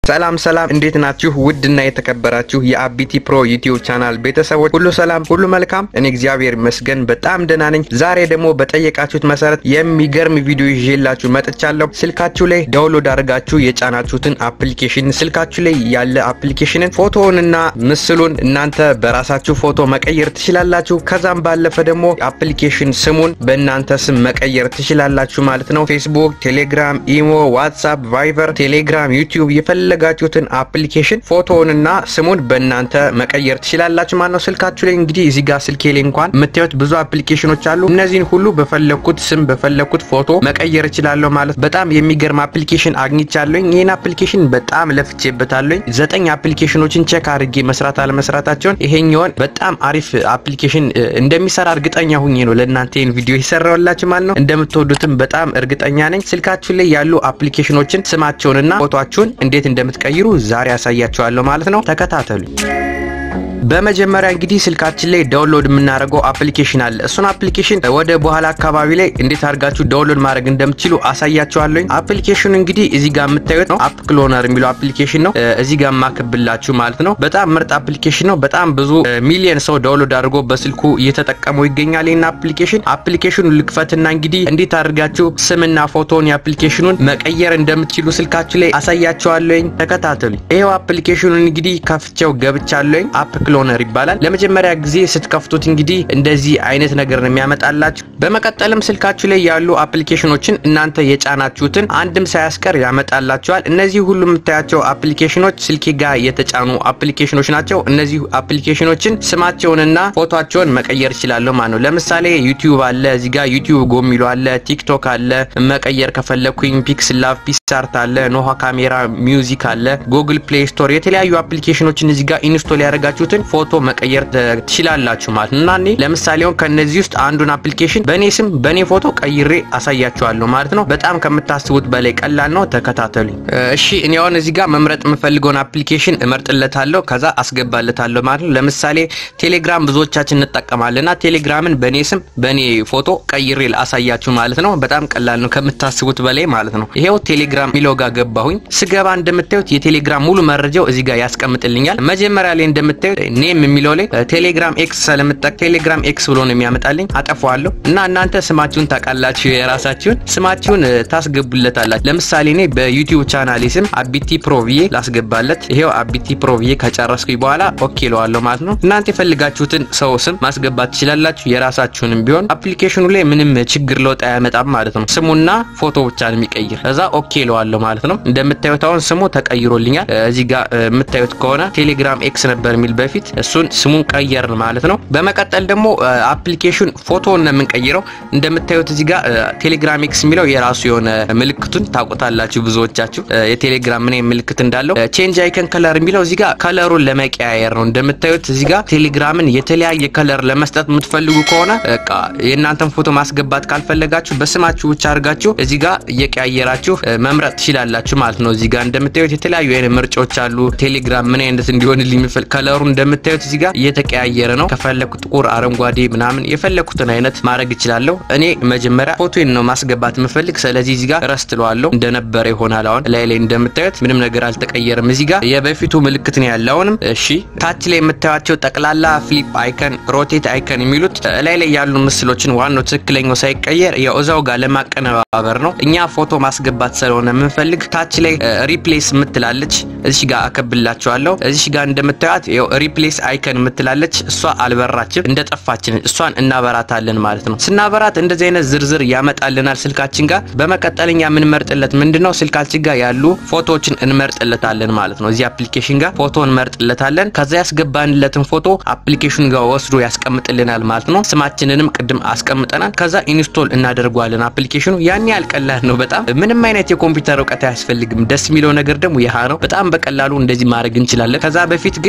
ሰላም ሰላም፣ እንዴት ናችሁ? ውድና የተከበራችሁ የአቢቲ ፕሮ ዩቲዩብ ቻናል ቤተሰቦች ሁሉ ሰላም፣ ሁሉ መልካም። እኔ እግዚአብሔር ይመስገን በጣም ደህና ነኝ። ዛሬ ደግሞ በጠየቃችሁት መሰረት የሚገርም ቪዲዮ ይዤላችሁ መጥቻለሁ። ስልካችሁ ላይ ዳውንሎድ አድርጋችሁ የጫናችሁትን አፕሊኬሽን ስልካችሁ ላይ ያለ አፕሊኬሽንን ፎቶውንና ምስሉን እናንተ በራሳችሁ ፎቶ መቀየር ትችላላችሁ። ከዛም ባለፈ ደግሞ አፕሊኬሽን ስሙን በእናንተ ስም መቀየር ትችላላችሁ ማለት ነው። ፌስቡክ፣ ቴሌግራም፣ ኢሞ፣ ዋትሳፕ፣ ቫይበር፣ ቴሌግራም፣ ዩቲዩብ የፈለጋችሁትን አፕሊኬሽን ፎቶውንና ስሙን በእናንተ መቀየር ትችላላችሁ ማለት ነው። ስልካችሁ ላይ እንግዲህ እዚህ ጋር ስልኬ ላይ እንኳን የምታዩት ብዙ አፕሊኬሽኖች አሉ። እነዚህን ሁሉ በፈለግኩት ስም በፈለግኩት ፎቶ መቀየር እችላለሁ ማለት በጣም የሚገርም አፕሊኬሽን አግኝቻለሁኝ። ይህን አፕሊኬሽን በጣም ለፍቼበታለሁኝ። ዘጠኝ አፕሊኬሽኖችን ቼክ አድርጌ መስራት አለመስራታቸውን ይሄኛውን በጣም አሪፍ አፕሊኬሽን እንደሚሰራ እርግጠኛ ሁኜ ነው ለእናንተ ይህን ቪዲዮ የሰራሁላችሁ ማለት ነው። እንደምትወዱትም በጣም እርግጠኛ ነኝ። ስልካችሁ ላይ ያሉ አፕሊኬሽኖችን ስማቸውንና ፎቶቸውን እንዴት እንደምትቀይሩ ዛሬ ያሳያችኋለሁ ማለት ነው። ተከታተሉ። በመጀመሪያ እንግዲህ ስልካችን ላይ ዳውንሎድ የምናደርገው አፕሊኬሽን አለ። እሱን አፕሊኬሽን ወደ በኋላ አካባቢ ላይ እንዴት አድርጋችሁ ዳውንሎድ ማድረግ እንደምትችሉ አሳያችኋለሁ። አፕሊኬሽኑ እንግዲህ እዚህ ጋር የምታዩት ነው። አፕ ክሎነር የሚለው አፕሊኬሽን ነው። እዚህ ጋር ማክብላችሁ ማለት ነው። በጣም ምርጥ አፕሊኬሽን ነው። በጣም ብዙ ሚሊየን ሰው ዳውንሎድ አድርጎ በስልኩ እየተጠቀመው ይገኛል። ይህን አፕሊኬሽን አፕሊኬሽኑ ልክፈትና እንግዲህ እንዴት አድርጋችሁ ስምና ፎቶን የአፕሊኬሽኑን መቀየር እንደምትችሉ ስልካችሁ ላይ አሳያችኋለሁኝ። ተከታተሉ። ይሄው አፕሊኬሽኑን እንግዲህ ከፍቼው ገብቻለሁኝ። አፕ ክሎነር ይባላል። ለመጀመሪያ ጊዜ ስትከፍቱት እንግዲህ እንደዚህ አይነት ነገር ነው የሚያመጣላችሁ። በመቀጠልም ስልካችሁ ላይ ያሉ አፕሊኬሽኖችን እናንተ የጫናችሁትን አንድም ሳያስቀር ያመጣላችኋል። እነዚህ ሁሉ የምታያቸው አፕሊኬሽኖች ስልኬ ጋር የተጫኑ አፕሊኬሽኖች ናቸው። እነዚህ አፕሊኬሽኖችን ስማቸውንና ፎቶቸውን መቀየር ይችላለሁ ማለት ነው። ለምሳሌ ዩቲዩብ አለ፣ እዚህ ጋር ዩቲዩብ ጎ የሚለው አለ፣ ቲክቶክ አለ። መቀየር ከፈለኩኝ ፒክስ ላቭ፣ ፒክሳርት አለ፣ ኖሃ ካሜራ፣ ሚውዚክ አለ፣ ጉግል ፕሌይ ስቶር የተለያዩ አፕሊኬሽኖችን እዚህ ጋር ኢንስቶል ያደረጋችሁትን ፎቶ መቀየር ትችላላችሁ ማለት ነው። እና እኔ ለምሳሌ ከነዚህ ውስጥ አንዱን አፕሊኬሽን በእኔ ስም በእኔ ፎቶ ቀይሬ አሳያችኋለሁ ማለት ነው። በጣም ከምታስቡት በላይ ቀላል ነው። ተከታተሉኝ እሺ። እኔ አሁን እዚህ ጋር መምረጥ የምፈልገውን አፕሊኬሽን እመርጥለታለሁ፣ ከዛ አስገባለታለሁ ማለት ነው። ለምሳሌ ቴሌግራም ብዙዎቻችን እንጠቀማለንና ቴሌግራምን በእኔ ስም በእኔ ፎቶ ቀይሬ አሳያችሁ ማለት ነው። በጣም ቀላል ነው ከምታስቡት በላይ ማለት ነው። ይሄው ቴሌግራም ሚለው ጋር ገባሁኝ። ስገባ እንደምታዩት የቴሌግራም ሙሉ መረጃው እዚህ ጋር ያስቀምጥልኛል። መጀመሪያ ላይ እንደምታዩት ኔም የሚለው ላይ ቴሌግራም ኤክስ ስለምጠቅ ቴሌግራም ኤክስ ብሎ ነው የሚያመጣልኝ። አጠፋዋለሁ እና እናንተ ስማችሁን ታውቃላችሁ፣ የራሳችሁን ስማችሁን ታስገቡለታላችሁ። ለምሳሌ እኔ በዩቲዩብ ቻናሌ ስም አቢቲ ፕሮ ብዬ ላስገባለት። ይሄው አቢቲ ፕሮ ብዬ ከጨረስኩኝ በኋላ ኦኬ ለዋለሁ ማለት ነው። እናንተ የፈልጋችሁትን ሰው ስም ማስገባት ትችላላችሁ፣ የራሳችሁንም ቢሆን አፕሊኬሽኑ ላይ ምንም ችግር ለውጥ አያመጣም ማለት ነው። ስሙና ፎቶ ብቻ ነው የሚቀይር። እዛ ኦኬ ለዋለሁ ማለት ነው። እንደምታዩት አሁን ስሙ ተቀይሮልኛል። እዚህ ጋር የምታዩት ከሆነ ቴሌግራም ኤክስ ነበር የሚል በፊት እሱን ስሙን ቀየርን ማለት ነው። በመቀጠል ደግሞ አፕሊኬሽን ፎቶን ነው የምንቀይረው። እንደምታዩት እዚህ ጋር ቴሌግራም ኤክስ የሚለው የራሱ የሆነ ምልክቱን ታውቁታላችሁ ብዙዎቻችሁ የቴሌግራም ምን ምልክት እንዳለው። ቼንጅ አይከን ከለር የሚለው እዚህ ጋር ከለሩን ለመቀያየር ነው። እንደምታዩት እዚህ ጋር ቴሌግራምን የተለያየ ከለር ለመስጠት የምትፈልጉ ከሆነ በቃ የእናንተን ፎቶ ማስገባት ካልፈለጋችሁ በስማችሁ ብቻ አድርጋችሁ እዚህ ጋር እየቀያየራችሁ መምረጥ ትችላላችሁ ማለት ነው። እዚህ ጋር እንደምታዩት የተለያዩ አይነት ምርጫዎች አሉ። ቴሌግራም ምን አይነት እንዲሆንልኝ የሚፈል ከለሩ እንደምታዩት እዚህ ጋር እየተቀያየረ ነው። ከፈለኩ ጥቁር፣ አረንጓዴ ምናምን የፈለኩትን አይነት ማድረግ እችላለሁ። እኔ መጀመሪያ ፎቶን ነው ማስገባት የምፈልግ። ስለዚህ እዚህ ጋር ረስት ለዋለሁ እንደነበረ ይሆናል። አሁን ላይ ላይ እንደምታዩት ምንም ነገር አልተቀየረም። እዚህ ጋር የበፊቱ ምልክት ነው ያለ አሁንም። እሺ ታች ላይ የምታዩቸው ጠቅላላ ፍሊፕ አይከን፣ ሮቴት አይከን የሚሉት ላይ ላይ ያሉ ምስሎችን ዋናው ትክክለኛው ሳይቀየር ያው እዛው ጋር ለማቀነባበር ነው። እኛ ፎቶ ማስገባት ስለሆነ የምንፈልግ ታች ላይ ሪፕሌስ የምትላለች እዚህ ጋር አከብላችኋለሁ። እዚህ ጋር እንደምታዩት ያው ሪፕሌስ አይከን የምትላለች እሷ አልበራችም እንደጠፋችን እሷን እናበራታለን ማለት ነው። ስናበራት እንደዚህ አይነት ዝርዝር ያመጣልናል ስልካችን ጋር። በመቀጠልኛ የምንመርጥለት ምንድነው ስልካችን ጋር ያሉ ፎቶዎችን እንመርጥለታለን ማለት ነው። እዚህ አፕሊኬሽን ጋር ፎቶ እንመርጥለታለን። ከዛ ያስገባንለትን ፎቶ አፕሊኬሽን ጋር ወስዶ ያስቀምጥልናል ማለት ነው። ስማችንንም ቅድም አስቀምጠናል። ከዛ ኢንስቶል እናደርገዋለን አፕሊኬሽኑ። ያን ያህል ቀላል ነው በጣም ምንም አይነት የኮምፒውተር እውቀት አያስፈልግም። ደስ የሚለው ነገር ደግሞ ይህ ነው። በጣም በቀላሉ እንደዚህ ማድረግ እንችላለን። ከዛ በፊት ግን ፎቶ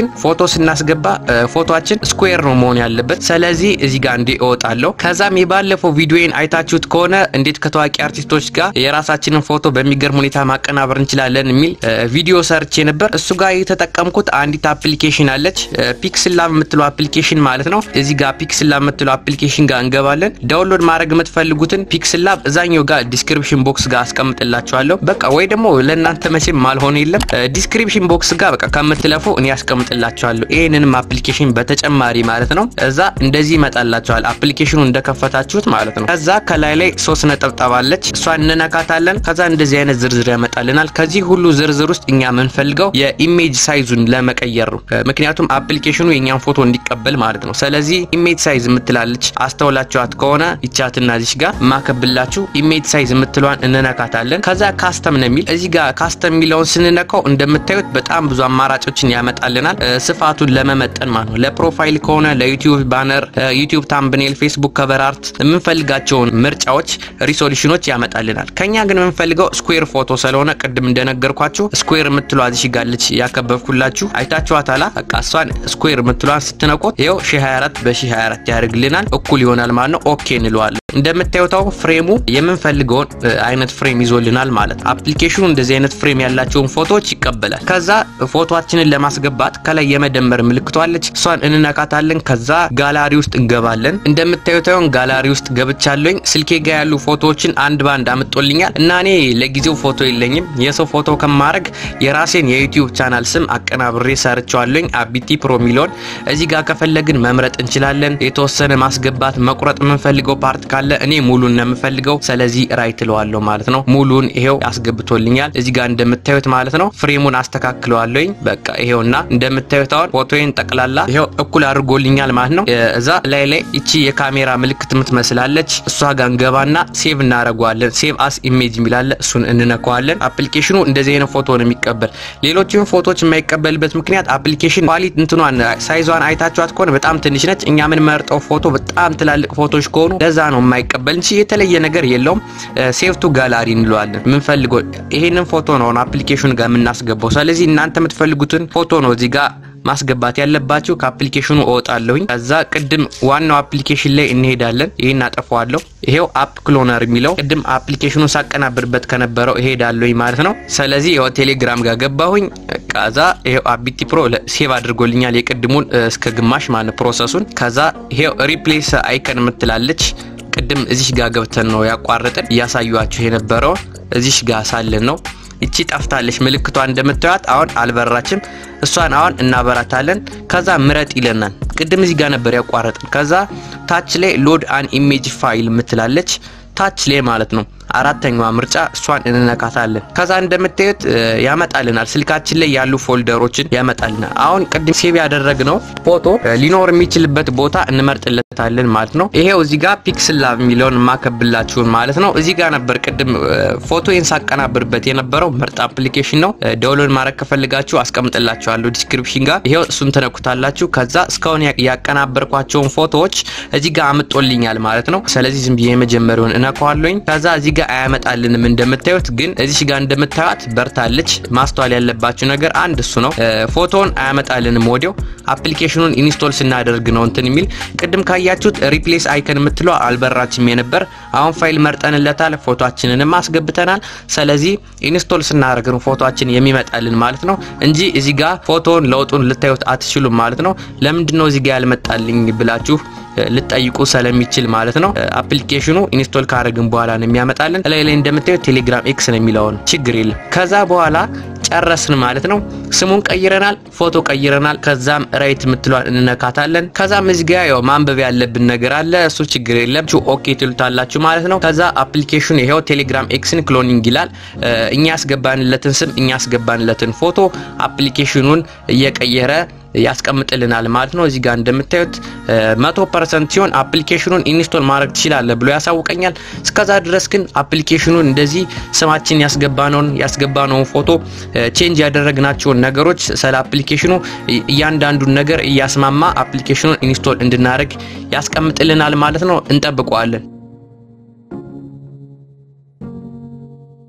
ስናስገባ ፎቶችን ስኩዌር ነው መሆን ያለበት። ስለዚህ እዚህ ጋር እንዲ እወጣለሁ። ከዛም የባለፈው ቪዲዮን አይታችሁት ከሆነ እንዴት ከታዋቂ አርቲስቶች ጋር የራሳችንን ፎቶ በሚገርም ሁኔታ ማቀናበር እንችላለን የሚል ቪዲዮ ሰርቼ ነበር። እሱ ጋር የተጠቀምኩት አንዲት አፕሊኬሽን አለች፣ ፒክስላ የምትለው አፕሊኬሽን ማለት ነው። እዚህ ጋር ፒክስላ የምትለው አፕሊኬሽን ጋር እንገባለን። ዳውንሎድ ማድረግ የምትፈልጉትን ፒክስላ እዛኛው ጋር ዲስክሪፕሽን ቦክስ ጋር አስቀምጥላችኋለሁ። በቃ ወይ ደግሞ ለእናንተ መቼም ማልሆነ የለም ዲስክሪፕሽን ቦክስ ጋር በቃ ከምትለፉ እኔ ያስቀምጥላችኋለሁ። ይህንንም አፕሊኬሽን በተጨማሪ ማለት ነው። እዛ እንደዚህ ይመጣላችኋል አፕሊኬሽኑ እንደከፈታችሁት ማለት ነው። ከዛ ከላይ ላይ ሶስት ነጠብጣብ አለች፣ እሷን እንነካታለን። ከዛ እንደዚህ አይነት ዝርዝር ያመጣልናል። ከዚህ ሁሉ ዝርዝር ውስጥ እኛ የምንፈልገው የኢሜጅ ሳይዙን ለመቀየር ነው። ምክንያቱም አፕሊኬሽኑ የእኛን ፎቶ እንዲቀበል ማለት ነው። ስለዚህ ኢሜጅ ሳይዝ የምትላለች አስተውላችኋት ከሆነ ይቻትና እዚች ጋር ማከብላችሁ ኢሜጅ ሳይዝ የምትለዋን እንነካታለን። ከዛ ካስተም ነው የሚል እዚህ ጋር ካስተም የሚለውን ስንነካው እንደምታዩት በጣም ብዙ አማራጮችን ያመጣልናል። ስፋቱን ለመመጠን ማለት ነው። ለፕሮፋይል ከሆነ ለዩቲዩብ ባነር፣ ዩቲዩብ ታምብኔል፣ ፌስቡክ ከቨር አርት የምንፈልጋቸውን ምርጫዎች ሪሶሉሽኖች ያመጣልናል። ከኛ ግን የምንፈልገው ስኩዌር ፎቶ ስለሆነ ቅድም እንደነገርኳችሁ ስኩዌር የምትለዋ እዚህ ጋለች ያከበብኩላችሁ አይታችኋታላ። በቃ እሷን ስኩዌር የምትለዋን ስትነቆት ይኸው 1024 በ1024 ያደርግልናል። እኩል ይሆናል ማለት ነው። ኦኬ እንለዋለን። እንደምታዩታው ፍሬሙ የምንፈልገውን አይነት ፍሬም ይዞልናል ማለት ነው። አፕሊኬሽኑ እንደዚህ አይነት ፍሬም ያላቸውን ፎቶዎች ይቀበላል። ከዛ ፎቶችንን ለማስገባት ከላይ የመደመር ምልክቷለች እሷን እንነካታለን። ከዛ ጋላሪ ውስጥ እንገባለን። እንደምታዩታውን ጋላሪ ውስጥ ገብቻለኝ። ስልኬ ጋ ያሉ ፎቶዎችን አንድ ባንድ አምጦልኛል እና እኔ ለጊዜው ፎቶ የለኝም። የሰው ፎቶ ከማድረግ የራሴን የዩቲዩብ ቻናል ስም አቀናብሬ ሰርቸዋለኝ አቢቲ ፕሮ ሚሊዮን። እዚህ ጋር ከፈለግን መምረጥ እንችላለን። የተወሰነ ማስገባት መቁረጥ የምንፈልገው ፓርት ካለ እኔ ሙሉን ነው የምፈልገው። ስለዚህ ራይት እለዋለሁ ማለት ነው። ሙሉን ይሄው አስገብቶልኛል እዚህ ጋር እንደምታዩት ማለት ነው። ፍሬሙን አስተካክለዋለኝ በቃ ይሄውና እንደምታዩት አሁን ፎቶዬን ጠቅላላ ይሄው እኩል አድርጎልኛል ማለት ነው። እዛ ላይ ላይ እቺ የካሜራ ምልክት የምትመስላለች እሷ ጋር እንገባና ሴቭ እናደርገዋለን። ሴቭ አስ ኢሜጅ የሚላለ እሱን እንነካዋለን። አፕሊኬሽኑ እንደዚህ አይነት ፎቶ ነው የሚቀበል። ሌሎችን ፎቶዎች የማይቀበልበት ምክንያት አፕሊኬሽን ኳሊቲ እንትኗን ሳይዟን አይታችኋት ከሆነ በጣም ትንሽ ነች። እኛ የምንመርጠው ፎቶ በጣም ትላልቅ ፎቶዎች ከሆኑ ለዛ ነው የማይቀበል እንጂ የተለየ ነገር የለውም። ሴቭ ቱ ጋላሪ እንለዋለን። የምንፈልገው ይሄንን ፎቶ ነው አፕሊኬሽኑ ጋር የምናስገባው። ስለዚህ እናንተ የምትፈልጉትን ፎቶ ነው እዚህ ጋር ማስገባት ያለባችሁ። ከአፕሊኬሽኑ እወጣለሁኝ። ከዛ ቅድም ዋናው አፕሊኬሽን ላይ እንሄዳለን። ይሄን አጠፋዋለሁ። ይሄው አፕ ክሎነር የሚለው ቅድም አፕሊኬሽኑ ሳቀናብርበት ከነበረው እሄዳለሁኝ ማለት ነው። ስለዚህ ይኸው ቴሌግራም ጋር ገባሁኝ። ከዛ ይሄው አቢቲ ፕሮ ሴቭ አድርጎልኛል የቅድሙን እስከ ግማሽ ማለት ፕሮሰሱን። ከዛ ይሄው ሪፕሌስ አይከን የምትላለች ቅድም እዚሽ ጋር ገብተን ነው ያቋረጥን እያሳዩችሁ የነበረው እዚሽ ጋር ሳለን ነው እቺ ጠፍታለች ምልክቷ እንደምታዩት አሁን አልበራችም። እሷን አሁን እናበራታለን። ከዛ ምረጥ ይለናል። ቅድም እዚህ ጋር ነበር ያቋረጥን። ከዛ ታች ላይ ሎድ አን ኢሜጅ ፋይል ምትላለች ታች ላይ ማለት ነው። አራተኛዋ ምርጫ እሷን እንነካታለን። ከዛ እንደምታዩት ያመጣልናል ስልካችን ላይ ያሉ ፎልደሮችን ያመጣልናል። አሁን ቅድም ሴቭ ያደረግነው ፎቶ ሊኖር የሚችልበት ቦታ እንመርጥለታለን ማለት ነው። ይሄው እዚህ ጋር ፒክስል ላብ የሚለውን ማከብላችሁን ማለት ነው። እዚህ ጋር ነበር ቅድም ፎቶዬን ሳቀናብርበት የነበረው ምርጥ አፕሊኬሽን ነው። ዳውንሎድ ማድረግ ከፈልጋችሁ አስቀምጥላችኋለሁ ዲስክሪፕሽን ጋር። ይሄው እሱን ትነኩታላችሁ። ከዛ እስካሁን ያቀናበርኳቸውን ፎቶዎች እዚህ ጋር አምጦልኛል ማለት ነው። ስለዚህ ዝም ብዬ የመጀመሪያውን እነካዋለሁኝ። ከዛ እዚህ ጋር አያመጣልንም እንደምታዩት፣ ግን እዚህ ጋር እንደምታዩት በርታለች። ማስተዋል ያለባችሁ ነገር አንድ እሱ ነው። ፎቶውን አያመጣልንም ወዲያው አፕሊኬሽኑን ኢንስቶል ስናደርግ ነው እንትን የሚል ቅድም ካያችሁት ሪፕሌስ አይከን የምትለው አልበራችም የነበር። አሁን ፋይል መርጠንለታል፣ ፎቶአችንንም አስገብተናል። ስለዚህ ኢንስቶል ስናደርግ ነው ፎቶአችን የሚመጣልን ማለት ነው እንጂ እዚህ ጋር ፎቶውን ለውጡን ልታዩት አትችሉም ማለት ነው። ለምንድን ነው እዚህ ጋር ያልመጣልኝ ብላችሁ ልጠይቁ ስለሚችል ማለት ነው። አፕሊኬሽኑ ኢንስቶል ካደረግን በኋላ ነው የሚያመጣልን። ላይ ላይ እንደምታዩት ቴሌግራም ኤክስ ነው የሚለውን ችግር የለም። ከዛ በኋላ ጨረስን ማለት ነው። ስሙን ቀይረናል፣ ፎቶ ቀይረናል። ከዛም ራይት የምትሏን እንነካታለን። ከዛም እዚህ ጋ ያው ማንበብ ያለብን ነገር አለ። እሱ ችግር የለም ኦኬ ትሉታላችሁ ማለት ነው። ከዛ አፕሊኬሽኑ ይሄው ቴሌግራም ኤክስን ክሎኒንግ ይላል። እኛ ያስገባንለትን ስም እኛ ያስገባንለትን ፎቶ አፕሊኬሽኑን እየቀየረ ያስቀምጥልናል ማለት ነው። እዚህ ጋር እንደምታዩት መቶ ፐርሰንት ሲሆን አፕሊኬሽኑን ኢንስቶል ማድረግ ትችላለ ብሎ ያሳውቀኛል። እስከዛ ድረስ ግን አፕሊኬሽኑን እንደዚህ ስማችን ያስገባነውን ያስገባነውን ፎቶ ቼንጅ ያደረግናቸውን ነገሮች ስለ አፕሊኬሽኑ እያንዳንዱን ነገር እያስማማ አፕሊኬሽኑን ኢንስቶል እንድናደርግ ያስቀምጥልናል ማለት ነው። እንጠብቀዋለን።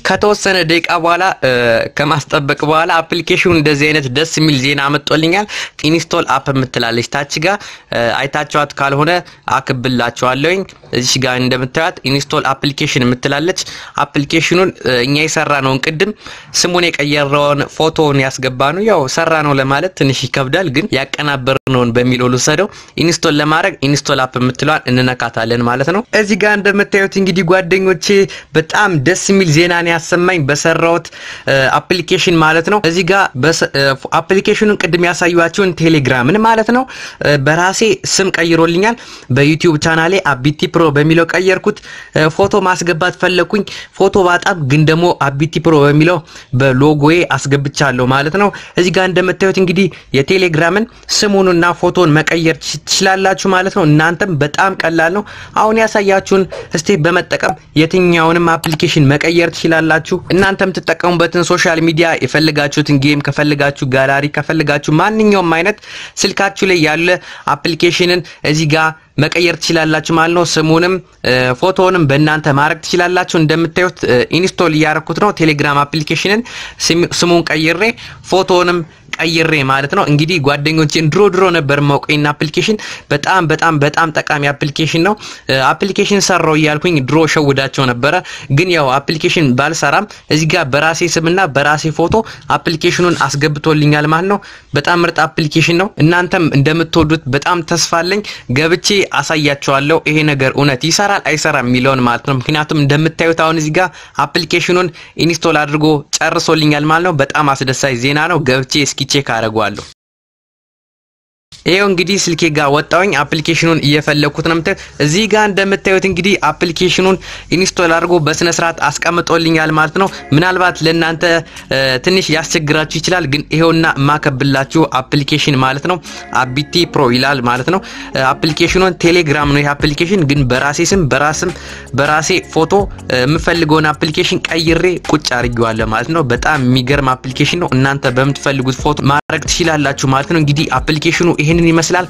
ከተወሰነ ደቂቃ በኋላ ከማስጠበቅ በኋላ አፕሊኬሽኑ እንደዚህ አይነት ደስ የሚል ዜና አመጦልኛል። ኢንስቶል አፕ የምትላለች ታች ጋ አይታቸዋት ካልሆነ አክብላቸዋለሁኝ። እዚሽ ጋር እንደምታዩት ኢንስቶል አፕሊኬሽን የምትላለች አፕሊኬሽኑን እኛ የሰራ ነውን ቅድም ስሙን የቀየረውን ፎቶውን ያስገባ ነው። ያው ሰራ ነው ለማለት ትንሽ ይከብዳል፣ ግን ያቀናበር ነውን በሚለው ልውሰደው። ኢንስቶል ለማድረግ ኢንስቶል አፕ የምትለዋን እንነካታለን ማለት ነው። እዚህ ጋር እንደምታዩት እንግዲህ ጓደኞቼ በጣም ደስ የሚል ዜናን ያሰማኝ በሰራሁት አፕሊኬሽን ማለት ነው። እዚህ ጋር አፕሊኬሽኑን ቅድም ያሳዩዋቸውን ቴሌግራምን ማለት ነው በራሴ ስም ቀይሮልኛል። በዩቲዩብ ቻናሌ አቢቲ ፕሮ በሚለው ቀየርኩት። ፎቶ ማስገባት ፈለኩኝ። ፎቶ ባጣም ግን ደግሞ አቢቲ ፕሮ በሚለው በሎጎዬ አስገብቻለሁ ማለት ነው። እዚህ ጋር እንደምታዩት እንግዲህ የቴሌግራምን ስሙንና ፎቶን መቀየር ትችላላችሁ ማለት ነው። እናንተም በጣም ቀላል ነው። አሁን ያሳያችሁን ስቴፕ በመጠቀም የትኛውንም አፕሊኬሽን መቀየር ትችላላችሁ። እናንተ የምትጠቀሙበትን ሶሻል ሚዲያ የፈልጋችሁትን ጌም ከፈልጋችሁ ጋላሪ ከፈልጋችሁ ማንኛውም አይነት ስልካችሁ ላይ ያለ አፕሊኬሽንን እዚህ ጋር መቀየር ትችላላችሁ ማለት ነው። ስሙንም ፎቶውንም በእናንተ ማድረግ ትችላላችሁ። እንደምታዩት ኢንስቶል እያደረኩት ነው ቴሌግራም አፕሊኬሽንን ስሙን ቀይሬ ፎቶውንም ቀይሬ ማለት ነው። እንግዲህ ጓደኞቼን ድሮ ድሮ ነበር ማውቀኝና አፕሊኬሽን በጣም በጣም በጣም ጠቃሚ አፕሊኬሽን ነው። አፕሊኬሽን ሰራው እያልኩኝ ድሮ ሸውዳቸው ነበረ። ግን ያው አፕሊኬሽን ባልሰራም እዚህ ጋር በራሴ ስምና በራሴ ፎቶ አፕሊኬሽኑን አስገብቶልኛል ማለት ነው። በጣም ምርጥ አፕሊኬሽን ነው። እናንተም እንደምትወዱት በጣም ተስፋ አለኝ። ገብቼ አሳያቸዋለሁ ይሄ ነገር እውነት ይሰራል አይሰራም የሚለውን ማለት ነው። ምክንያቱም እንደምታዩት አሁን እዚህ ጋር አፕሊኬሽኑን ኢንስቶል አድርጎ ጨርሶልኛል ማለት ነው። በጣም አስደሳች ዜና ነው። ገብቼ እስኪ ቼክ አደርገዋለሁ። ይሄው እንግዲህ ስልኬ ጋር ወጣውኝ አፕሊኬሽኑን እየፈለኩት ነው የምታዩት። እዚህ ጋር እንደምታዩት እንግዲህ አፕሊኬሽኑን ኢንስቶል አድርጎ በስነ ስርዓት አስቀምጦልኛል ማለት ነው። ምናልባት ለእናንተ ትንሽ ያስቸግራችሁ ይችላል፣ ግን ይሄውና የማከብላችሁ አፕሊኬሽን ማለት ነው። አቢቲ ፕሮ ይላል ማለት ነው። አፕሊኬሽኑን ቴሌግራም ነው ይሄ አፕሊኬሽን፣ ግን በራሴ ስም በራስም በራሴ ፎቶ የምፈልገውን አፕሊኬሽን ቀይሬ ቁጭ አድርጌዋለሁ ማለት ነው። በጣም የሚገርም አፕሊኬሽን ነው። እናንተ በምትፈልጉት ፎቶ ማድረግ ትችላላችሁ ማለት ነው። እንግዲህ አፕሊኬሽኑ ይህንን ይመስላል።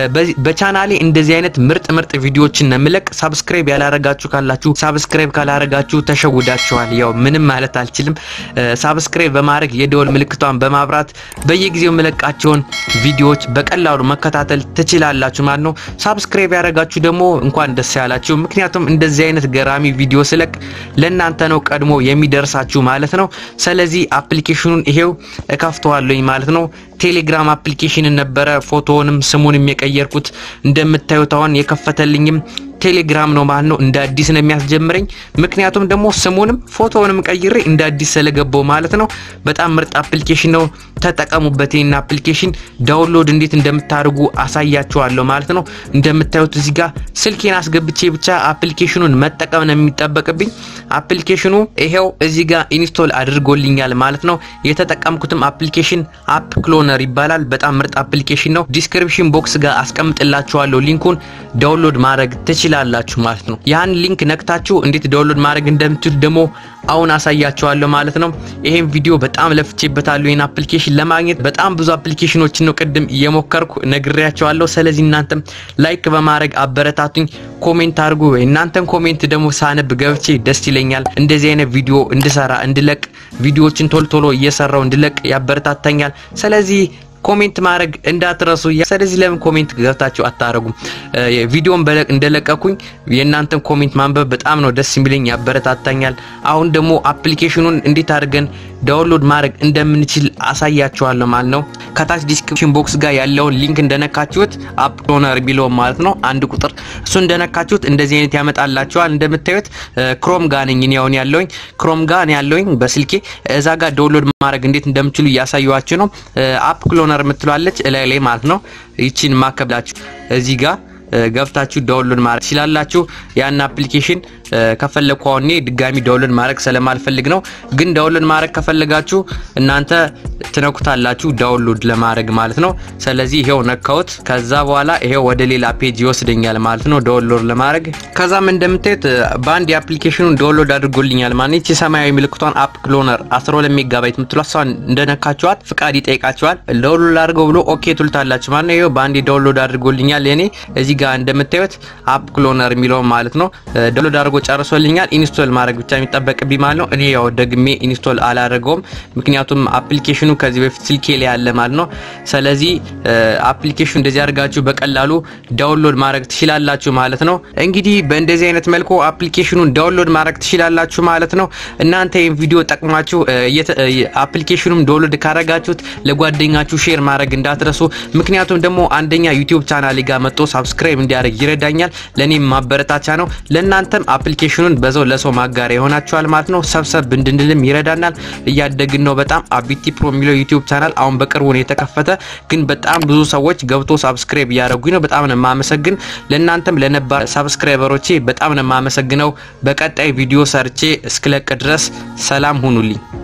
በቻናሌ እንደዚህ አይነት ምርጥ ምርጥ ቪዲዮዎችን ነው የምለቅ። ሳብስክራይብ ያላረጋችሁ ካላችሁ ሳብስክራይብ ካላረጋችሁ ተሸውዳችኋል። ያው ምንም ማለት አልችልም። ሳብስክራይብ በማድረግ የደወል ምልክቷን በማብራት በየጊዜው የምለቃቸውን ቪዲዮዎች በቀላሉ መከታተል ትችላላችሁ ማለት ነው። ሳብስክራይብ ያደረጋችሁ ደግሞ እንኳን ደስ ያላችሁ። ምክንያቱም እንደዚህ አይነት ገራሚ ቪዲዮ ስለቅ ለእናንተ ነው ቀድሞ የሚደርሳችሁ ማለት ነው። ስለዚህ አፕሊኬሽኑን ይሄው እከፍተዋለኝ ማለት ነው። ቴሌግራም አፕሊኬሽን ነበረ ፎቶውንም ስሙንም የቀየርኩት እንደምታዩት አሁን የከፈተልኝም ቴሌግራም ነው ማለት ነው። እንደ አዲስ ነው የሚያስጀምረኝ። ምክንያቱም ደግሞ ስሙንም ፎቶውንም ቀይሬ እንደ አዲስ ስለገባው ማለት ነው። በጣም ምርጥ አፕሊኬሽን ነው። ተጠቀሙበት። ይህን አፕሊኬሽን ዳውንሎድ እንዴት እንደምታደርጉ አሳያችኋለሁ ማለት ነው። እንደምታዩት እዚህ ጋር ስልኬን አስገብቼ ብቻ አፕሊኬሽኑን መጠቀም ነው የሚጠበቅብኝ። አፕሊኬሽኑ ይሄው እዚህ ጋር ኢንስቶል አድርጎልኛል ማለት ነው። የተጠቀምኩትም አፕሊኬሽን አፕ ክሎነር ይባላል። በጣም ምርጥ አፕሊኬሽን ነው። ዲስክሪፕሽን ቦክስ ጋር አስቀምጥላችኋለሁ ሊንኩን ዳውንሎድ ማድረግ ትችላላችሁ ማለት ነው። ያን ሊንክ ነክታችሁ እንዴት ዳውንሎድ ማድረግ እንደምትችሉ ደግሞ አሁን አሳያችኋለሁ ማለት ነው። ይሄን ቪዲዮ በጣም ለፍቼበታለሁ። ይሄን አፕሊኬሽን ለማግኘት በጣም ብዙ አፕሊኬሽኖችን ነው ቅድም እየሞከርኩ ነግሬያቸዋለሁ። ስለዚህ እናንተም ላይክ በማድረግ አበረታቱኝ፣ ኮሜንት አድርጉ። እናንተን ኮሜንት ደግሞ ሳነብ ገብቼ ደስ ይለኛል። እንደዚህ አይነት ቪዲዮ እንድሰራ እንድለቅ ቪዲዮዎችን ቶሎ ቶሎ እየሰራው እንድለቅ ያበረታታኛል። ስለዚህ ኮሜንት ማድረግ እንዳትረሱ። ስለዚህ ለምን ኮሜንት ገብታችሁ አታረጉም? ቪዲዮን እንደለቀኩኝ የእናንተን ኮሜንት ማንበብ በጣም ነው ደስ የሚለኝ፣ ያበረታታኛል። አሁን ደግሞ አፕሊኬሽኑን እንዴት አድርገን ዳውንሎድ ማድረግ እንደምንችል አሳያችኋለሁ ማለት ነው። ከታች ዲስክሪፕሽን ቦክስ ጋር ያለውን ሊንክ እንደነካችሁት አፕ ክሎነር ቢለውም ማለት ነው አንድ ቁጥር እሱ እንደነካችሁት እንደዚህ አይነት ያመጣላችኋል። እንደምታዩት ክሮም ጋር ነኝ እኔ አሁን ያለውኝ ክሮም ጋር ነው ያለውኝ በስልኬ እዛ ጋር ዳውንሎድ ማድረግ እንዴት እንደምችሉ እያሳየኋችሁ ነው። አፕ ክሎነር የምትሏለች እላይ ላይ ማለት ነው። ይቺን ማከብላችሁ እዚህ ጋር ገብታችሁ ዳውንሎድ ማድረግ ትችላላችሁ። ያን አፕሊኬሽን ከፈለግኩ አሁን እኔ ድጋሚ ዳውንሎድ ማድረግ ስለማልፈልግ ነው። ግን ዳውንሎድ ማድረግ ከፈለጋችሁ እናንተ ትነኩታላችሁ ዳውንሎድ ለማድረግ ማለት ነው። ስለዚህ ይሄው ነካውት። ከዛ በኋላ ይሄው ወደ ሌላ ፔጅ ይወስደኛል ማለት ነው ዳውንሎድ ለማድረግ። ከዛም እንደምታዩት በአንድ የአፕሊኬሽኑን ዳውንሎድ አድርጎልኛል ማለት ይቺ ሰማያዊ ምልክቷን አፕ ክሎነር 12 ሜጋባይት የምትሏት እሷን እንደነካችኋት ፍቃድ ይጠይቃችኋል። ዳውንሎድ አድርገው ብሎ ኦኬ ትሉታላችሁ ማለት ነው። ይሄው በአንድ ዳውንሎድ አድርጎልኛል። እኔ እዚህ ጋር እንደምታዩት አፕ ክሎነር የሚለውን ማለት ነው ዳውንሎድ አድርጎ ጨርሶልኛል። ኢንስቶል ማድረግ ብቻ የሚጠበቅብኝ ማለት ነው። እኔ ያው ደግሜ ኢንስቶል አላደረገውም፣ ምክንያቱም አፕሊኬሽኑ ከዚህ በፊት ስልኬ ላይ ያለ ማለት ነው። ስለዚህ አፕሊኬሽኑ እንደዚህ አድርጋችሁ በቀላሉ ዳውንሎድ ማድረግ ትችላላችሁ ማለት ነው። እንግዲህ በእንደዚህ አይነት መልኩ አፕሊኬሽኑን ዳውንሎድ ማድረግ ትችላላችሁ ማለት ነው። እናንተ ይህን ቪዲዮ ጠቅማችሁ አፕሊኬሽኑም ዳውንሎድ ካረጋችሁት ለጓደኛችሁ ሼር ማድረግ እንዳትረሱ። ምክንያቱም ደግሞ አንደኛ ዩቲዩብ ቻናሌ ጋር መጥቶ ሳብስክራይብ እንዲያደርግ ይረዳኛል፣ ለእኔም ማበረታቻ ነው። ለእናንተም አፕሊኬሽኑን በዛው ለሰው ማጋሪያ ይሆናችኋል ማለት ነው። ሰብሰብ እንድንልም ይረዳናል። እያደግን ነው በጣም አቢቲ ፕሮ የሚለው ዩቲዩብ ቻናል አሁን በቅርቡ ነው የተከፈተ፣ ግን በጣም ብዙ ሰዎች ገብቶ ሳብስክራይብ እያደረጉኝ ነው። በጣም ነው የማመሰግን። ለእናንተም ለነባር ሳብስክራይበሮቼ በጣም ነው የማመሰግነው። በቀጣይ ቪዲዮ ሰርቼ እስክለቅ ድረስ ሰላም ሁኑልኝ።